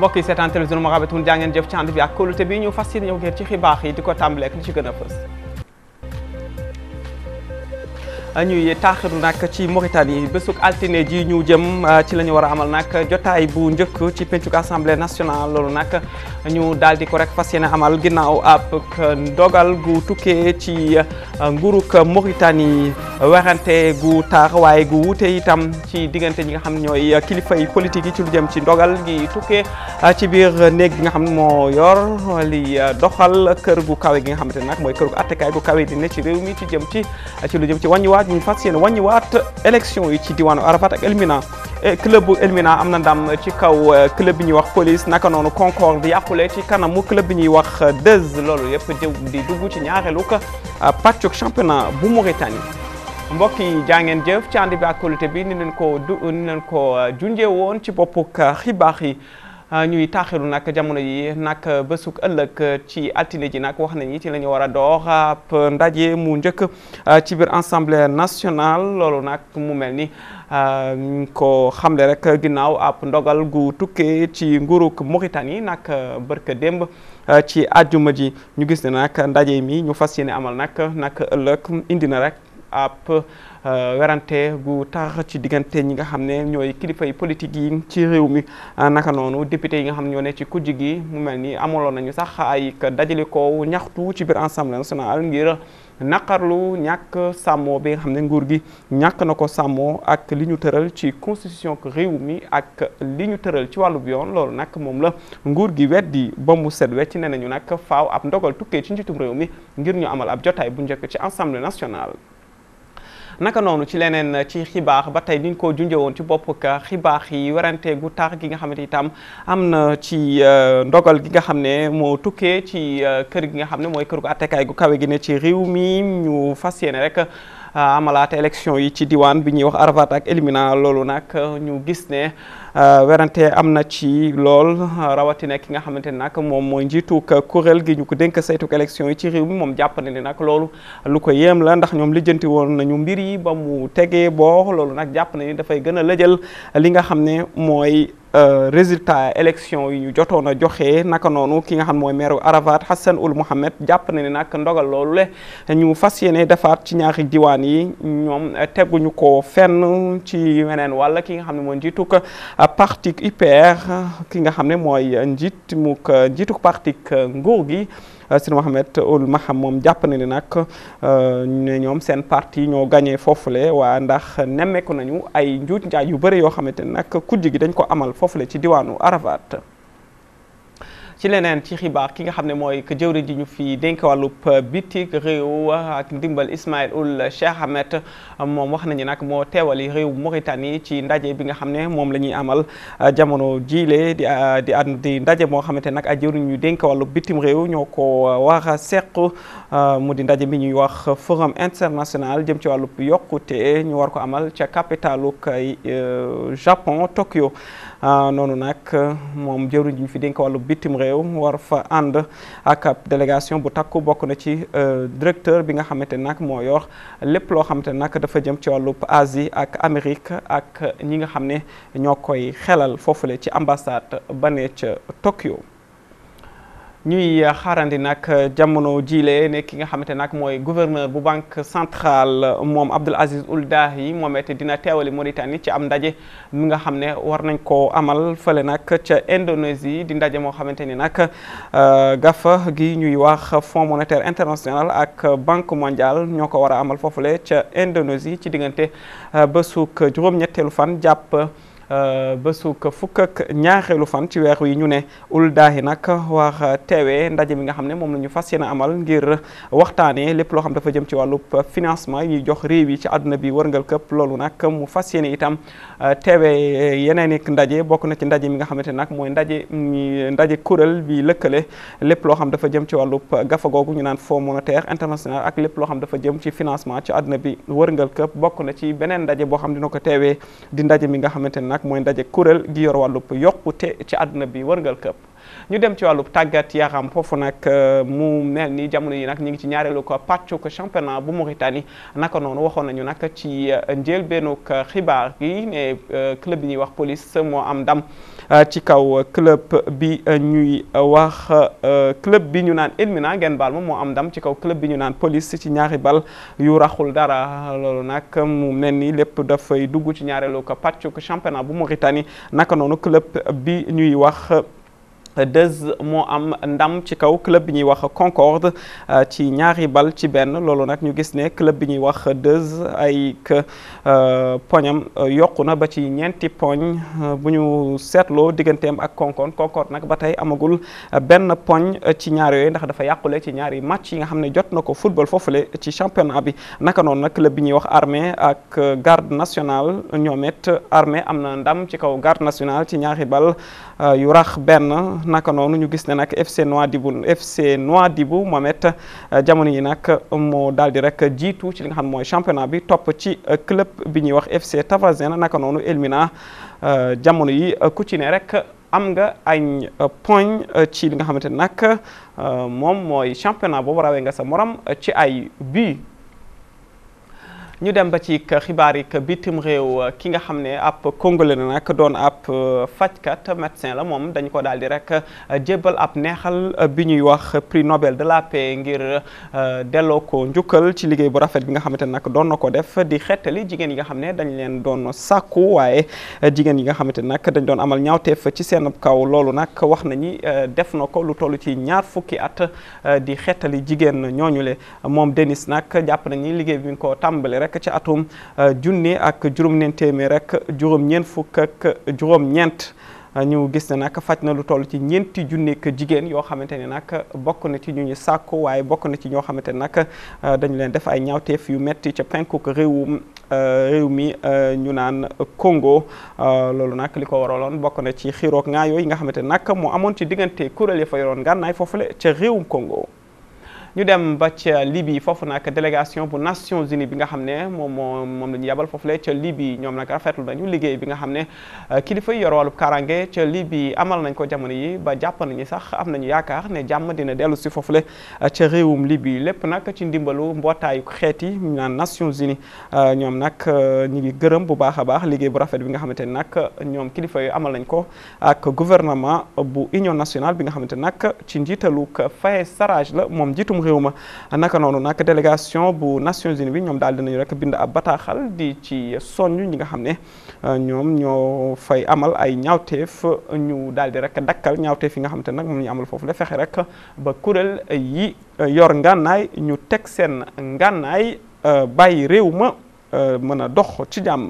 mbokk yi seetaan télévision Mourabitoun jaa ngeen jëf ci ànd bi ak kóolute bi ñu fas yéene ñëw ngeen ci xibaar yi di ko tàmbalee ak li ci gën a fës. ñuy taaxiru nag ci Mauritanie bésuk altine ji ñu jëm ci la ñu war a amal nag jotaay bu njëkk ci pencuk assemblée nationale loolu nag ñu daal di ko rek fas yéene amal ginnaaw ab ndogal gu tukkee ci nguuruk Mauritanie werante gu tar waaye gu wuute itam ci diggante ñi nga xam ne ñooy kilifa yi politique yi ci lu jëm ci ndogal gi tukkee ci biir néeg bi nga xam ne moo yor li doxal kër gu kawe gi nga xamante ne nag mooy kër gu attekaay gu kawe di ne ci réew mi ci jëm ci ci lu jëm ci wàññiwaat ñu fas yéene wàññiwaat élection yi ci diwaanu Arafat ak Elmina club bu Elmina am na ndam ci kaw club bi ñuy wax police naka noonu Concorde yàqule ci kanamu club bi ñuy wax Deuze loolu yëpp di dugg ci ñaareelu ko pàccuk championnat bu Mauritanie mbokk yi jaa ngeen jëf ci ànd bi ak kóolute bi ni leen ko du ni leen ko junjee woon ci boppuk xibaar yi ñuy taaxiru nag jamono yi nag bésuk ëllëg ci altine ji nag wax nañu ci la ñu war a door ab ndaje mu njëkk ci biir assemblée nationale loolu nag mu mel ni ko xamle rek ginnaaw ab ndogal gu tukkee ci nguuruk Mauritanie nag bërka démb ci àjjuma ji ñu gis ne nag ndaje mi ñu fas yéene amal nag nag ëllëg indi na rek ab werante gu tax ci diggante ñi nga xam ne ñooy kilifa yi politique yi ci réew mi naka noonu député yi nga xam ne ñoo ne ci kujj gi mu mel ni amaloon nañu sax ay dajale ko ñaxtu ci biir assemblée nationale ngir naqarlu ñàkk sàmmoo bi nga xam ne nguur gi ñàkk na ko sàmmoo ak li ñu tëral ci constitution réew mi ak li ñu tëral ci wàllu yoon loolu nag moom la nguur gi weddi ba mu set wecc ne nañu nag faaw ab ndogal tukkee ci njiitum réew mi ngir ñu amal ab jotaay bu njëkk ci assemblée nationale. naka noonu ci leneen ci xibaar ba tey niñ ko junjee woon ci bopp ka xibaar yi werante gu tar gi nga xamante itam am na ci ndogal gi nga xam ne moo tukkee ci kër gi nga xam ne mooy kër gu attekaay gu kawe gi ne ci réew mi ñu fas yéene rek amalaata élection yi ci diwaan bi ñuy wax Arafat ak Elmina loolu nag ñu gis ne werante am na ci lool rawatina ki nga xamante ne nag moom mooy njiitu kuréel gi ñu ko dénk saytuk élection yi ci réew mi moom jàpp na ne nag loolu lu ko yéem la ndax ñoom lijjanti woon nañu mbir yi ba mu tegee boor loolu nag jàpp na ni dafay gën a lëjal li nga xam ne mooy résultat élection yi ñu jotoon a joxe naka noonu ki nga xam mooy maire Arafat Hassan Ould Mohamed jàpp na ne nag ndogal loolu le ñu fas yéene defaat ci ñaari diwaan yi ñoom teguñu ko fenn ci weneen wàll ki nga xam ne mooy njiitu ko parti UPR ki nga xam ne mooy njiit mu njiitu parti nguur gi Sidi Mohamed Ould Maham moom jàpp na ne nag ne ñoom seen parti ñoo gagné foofule waa ndax nemmeeku nañu ay njuuj njaaj yu bëri yoo xamante ne nag kujj gi dañ ko amal foofule ci diwaanu Arafat ci leneen ci xibaar ki nga xam ne mooy que jëwriñ ji ñu fi dénk wàllub bitik réew ak ndimbal Ismaïl Ould Cheikh Ahmed moom wax nañu nag moo teewali réew Mauritanie ci ndaje bi nga xam ne moom la ñuy amal jamono jiile di di di ndaje moo xamante nag ay jëwriñ ñu dénk wàllub bitim réew ñoo ko war a seq mu di ndaje bi ñuy wax forum international jëm ci wàllub yokkute ñu war ko amal ca capitalu Japon Tokyo noonu nag moom jëwriñ ji ñu fi dénk wàllub bitim réew war fa ànd ak ab délégation bu takku bokk na ci directeur bi nga xamante nag moo yor lépp loo xamante nag dafa jëm ci wàllub Asie ak Amérique ak ñi nga xam ne ñoo koy xelal foofule ci ambassade ba ne ca Tokyo ñuy xaarandi nag jamono jiile ne ki nga xamante nag mooy gouverneur bu banque centrale moom Abdoul Aziz Ould Dahi moom it dina teewali Mauritanie ci am ndaje mi nga xam ne war nañ koo amal fële nag ca Indonésie di ndaje moo xamante ni nag gafa gi ñuy wax Fonds monétaire international ak banque mondiale ñoo ko war a amal foofule ca Indonésie ci diggante bésuk juróom-ñetteelu fan jàpp bésuk fukk ak ñaareelu fan ci weer yi ñu ne Ould Dahi nag war teewee ndaje mi nga xam ne moom la ñu fas yéene amal ngir waxtaanee lépp loo xam dafa jëm ci wàllub financement yi ñuy jox réew yi ci àdduna bi wërngal këpp loolu nag mu fas yéene itam teewee yeneen ik ndaje bokk na ci ndaje mi nga xamante nag mooy ndaje ndaje kuréel bi lëkkale lépp loo xam dafa jëm ci wàllub gafa googu ñu naan Fonds monétaire international ak lépp loo xam dafa jëm ci financement ci àdduna bi wërngal këpp bokk na ci beneen ndaje boo xam dina ko teewee di ndaje mi nga xamante ne nag mooy ndaje kuréel gi yor wàllub yokkute ci àdduna bi wërngal këpp ñu dem ci wàllu tàggat yaram foofu nag mu mel ni jamono yi nag ñu ngi ci ñaareelu ko pàccu ko championnat bu Mauritanie naka noonu waxoon nañu nag ci njëlbeenug xibaar gi ne club bi ñuy wax police moo am ndam ci kaw club bi ñuy wax club bi ñu naan Elmina ngeen baal ma moo am ndam ci kaw club bi ñu naan police ci ñaari bal yu raxul dara loolu nag mu mel ni lépp dafay dugg ci ñaareelu ko pàccu ko championnat bu Mauritanie naka noonu club bi ñuy wax Deuze moo am ndam ci kaw club bi ñuy wax Concorde ci ñaari bal ci benn loolu nag ñu gis ne club bi ñuy wax Deuze ay poñam yokku na ba ci ñeenti poñ bu ñu seetloo digganteem ak Concorde Concorde nag ba tey amagul benn poñ ci ñaar yooyu ndax dafa yàqule ci ñaari match yi nga xam ne jot na ko football foofule ci championnat bi naka noonu nag club bi ñuy wax Armée ak garde nationale ñoom it Armée am na ndam ci kaw garde nationale ci ñaari bal yu rax benn. naka noonu ñu gis ne nag FC Nouadhibou FC Nouadhibou moom it jamono yi nag moo daal di rek jiitu ci li nga xam mooy championnat bi topp ci club bi ñuy wax FC Tavazene naka noonu Elmina jamono yi ku ci ne rek am nga ay poñ ci li nga xamante ne nag moom mooy championnat boobu rawee nga sa morom ci ay but ñu dem ba ci xibaar yi bitim réew ki nga xam ne ab congolais la nag doon ab fajkat médecin la moom dañ ko daal di rek jébbal ab neexal bi ñuy wax prix Nobel de la paix ngir delloo ko njukkal ci liggéey bu rafet bi nga xamante ne nag doon na ko def di xettali jigéen yi nga xam ne dañ leen doon sàkku waaye jigéen yi nga xamante ne nag dañ doon amal ñaawteef ci seen kaw loolu nag wax nañi def na ko lu toll ci ñaar fukki at di xettali jigéen ñooñu le moom Denis nag jàpp nañi liggéey bi nga ko tàmbali rek ci atum junni ak juróom-ñeent téeméer rek juróom-ñeent fukk ak juróom-ñeent ñu gis ne nag faj na lu toll ci ñeenti junneek jigéen yoo xamante ne nag bokk na ci ñu ñu sàkku waaye bokk na ci ñoo xamante ne nag dañu leen def ay ñaawteef yu metti ca penkuk réewum réew mi ñu naan Congo loolu nag li ko waraloon bokk na ci xiiroog ngaa yooyu nga xamante ne nag moo amoon ci diggante kuréel ya fa yoroon gànnaay foofule ca réewum Congo ñu dem ba ca Libye foofu nag délégation bu Nations Unies bi nga xam ne moom moo moom la ñu yabal foofu la ca Libye ñoom nag rafetlu nañu liggéey bi nga xam ne kilifa yi yor wàllu karange ca Libye amal nañ ko jamono yi ba jàpp nañu sax am nañu yaakaar ne jàmm dina dellu si foofu la ca réewum Libye lépp nag ci ndimbalu mbootaayu xeet yi ñu naan Nations Unies ñoom nag ñu ngi gërëm bu baax a baax liggéey bu rafet bi nga xamante ne nag ñoom kilifa yi amal nañ ko ak gouvernement bu Union nationale bi nga xamante ne nag ci njiitalu Faye Sarraj la moom njiitum réew ma naka noonu nag délégation bu Nations Unies bi ñoom daal dinañu rek bind ab bataaxal di ci soññ ñi nga xam ne ñoom ñoo fay amal ay ñaawteef ñu daal di rek dakkal ñaawteef yi nga xamante nag moom ñu amal foofu la fexe rek ba kuréel yi yor ngànnaay ñu teg seen ngànnaay bàyyi réew ma mën a dox ci jàmm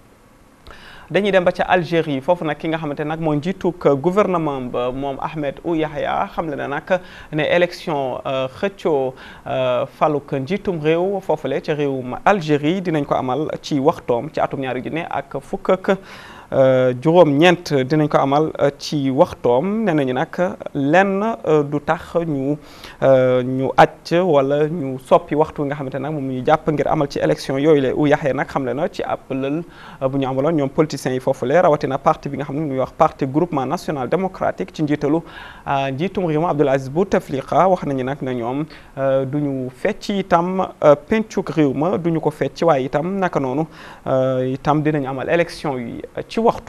dañuy dem ba ca Algérie foofu nag ki nga xamante nag mooy njiitug gouvernement ba moom Ahmed Ould Yahya xam le na nag ne élection xëccoo faluk njiitum réew foofule ca réewum Algérie dinañ ko amal ci waxtoom ci atum ñaari junne ak fukk ak juróom-ñeent dinañ ko amal ci waxtoom nee nañu nag lenn du tax ñu ñu acc wala ñu soppi waxtu nga xamante nag moom ñu jàpp ngir amal ci élection yooyu la u yaxee nag xam le na ci ab lël bu ñu amaloon ñoom politiciens yi foofu le rawatina parti bi nga xam ne muy wax parti groupement national démocratique ci njiitalu njiitum réew mi Abdoul Aziz Bouteflika wax nañu nag ne ñoom du ñu fecc itam pencuk réew ma du ñu ko fecc waaye itam naka noonu itam dinañu amal élection yi ci waxtu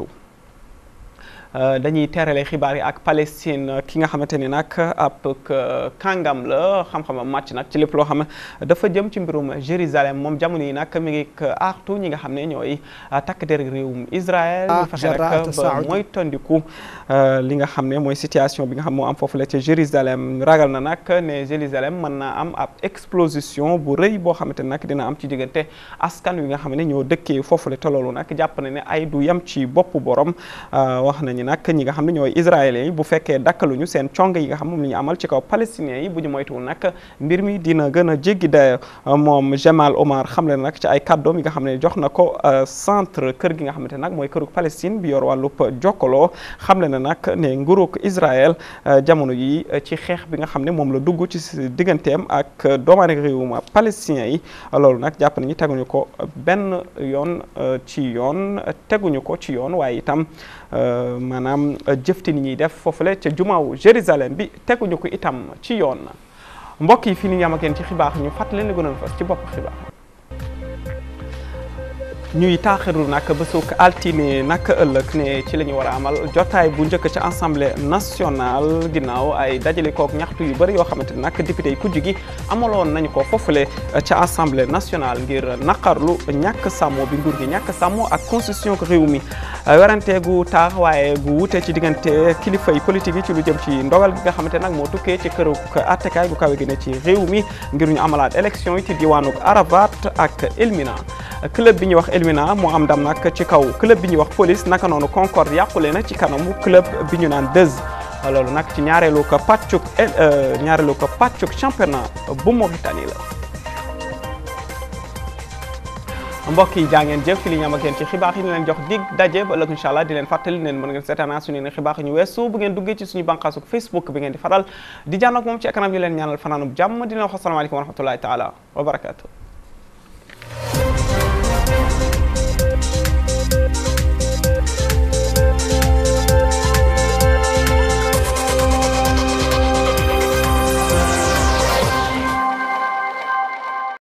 dañuy terale xibaar yi ak Palestine ki nga xamante ni nag ab kàngam la xam-xamam màcc nag ci lépp loo xam ne dafa jëm ci mbirum Jérusalem moom jamono yi nag mi ngi artu ñi nga xam ne ñooy takk der réewum Israël ñu fexe rek ba mooy tondiku li nga xam ne mooy situation bi nga xam moo am foofu la ca Jérusalem ragal na nag ne Jérusalem mën naa am ab explosion bu rëy boo xamante ne nag dina am ci diggante askan wi nga xam ne ñoo dëkkee foofu la te loolu nag jàpp na ne ay du yem ci boppu borom wax nañu nag ñi nga xam ne ñooy israéliens yi bu fekkee dakkaluñu seen cong yi nga xam moom la ñu amal ci kaw palestiniens yi bu ñu moytuwul nag mbir mi dina gën a jéggi dayo moom Jamal Omar xam leen nag ci ay kàddoom yi nga xam ne jox na ko centre kër gi nga xamante nag mooy kërug Palestine bi yor wàllub jokkaloo xam le na nag ne nguurug Israël jamono yi ci xeex bi nga xam ne moom la dugg ci digganteem ak doomaane réewum palestiniens yi loolu nag jàpp nañu teguñu ko benn yoon ci yoon teguñu ko ci yoon waaye itam maanaam jëfti ni ñuy def foofule ca jumaawu Jérusalem bi teguñu ko itam ci yoon mbokk yi fi ni ñu am ak yéen ci xibaar ñu fàttali leen gënoon fas ci bopp xibaar ñuy taaxiru nag bésuk altine nag ëllëg ne ci la ñu war a amal jotaay bu njëkk ci assemblée nationale ginnaaw ay dajale kook ñaxtu yu bëri yoo xamante ne nag député yi kujj gi amaloon nañu ko foofule ca assemblée nationale ngir naqarlu ñàkk sàmmo bi nguur gi ñàkk sàmmo ak constitution ko réew mi werante gu taax waaye gu wute ci diggante kilifa yi politique yi ci lu jëm ci ndogal gi nga xamante nag moo tukkee ci këru attekaay gu kawe gi ne ci réew mi ngir ñu amalaat élection yi ci diwaanu Arafat ak Elmina club bi ñuy wax Elmina moo am ndam nag ci kaw club bi ñuy wax police naka noonu Concorde yàqule na ci kanamu club bi ñu naan Deuze loolu nag ci ñaareelu ko pàccuk ñaareelu ko pàccuk championnat bu Mauritanie la. mbokk yi jaa ngeen jëf fi li ñu am ak yéen ci xibaar yi ñu leen jox dig daje ba ëllëg incha allah di leen fàttali leen mën ngeen seetaan suñu ne xibaar ñu weesu bu ngeen duggee ci suñu bànqaasu Facebook bi ngeen di faral di jànn ak moom ci kanam yi leen ñaanal fanaanub jàmm di leen wax asalaamaaleykum wa rahmatullahi taala wa barakaatu